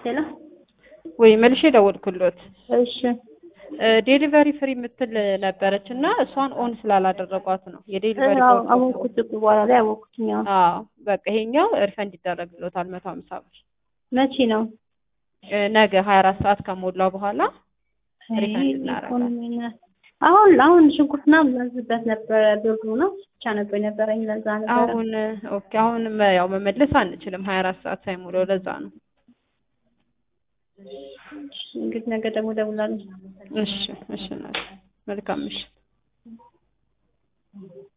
ሄሎ ወይ መልሼ ደወልኩሎት። እሺ ዴሊቨሪ ፍሪ የምትል ነበረች እና እሷን ኦን ስላላደረጓት ነው የዴሊቨሪ አዎ አወኩት እኮ በኋላ ላይ አወኩትኝ። አዎ አዎ በቃ ይሄኛው ሪፈንድ ይደረግሎታል መቶ ሀምሳ ብር መቼ ነው? እ ነገ ሀያ አራት ሰዓት ከሞላው በኋላ ሪፈንድ አይ እናደርጋለን። ኢኮኖሚ ነው። አሁን አሁን ሽንኩርትና ምናዝበት ነበረ ብሩ ነው ብቻ ነበር የነበረኝ ለዛ ነበረ። አሁን ኦኬ አሁን መ- ያው መመለስ አንችልም ሀያ አራት ሰዓት ሳይሞላው ለዛ ነው። እንግዲህ ነገ ደግሞ እደውላለሁ። እሺ እሺ እናቴ መልካም ምሽት።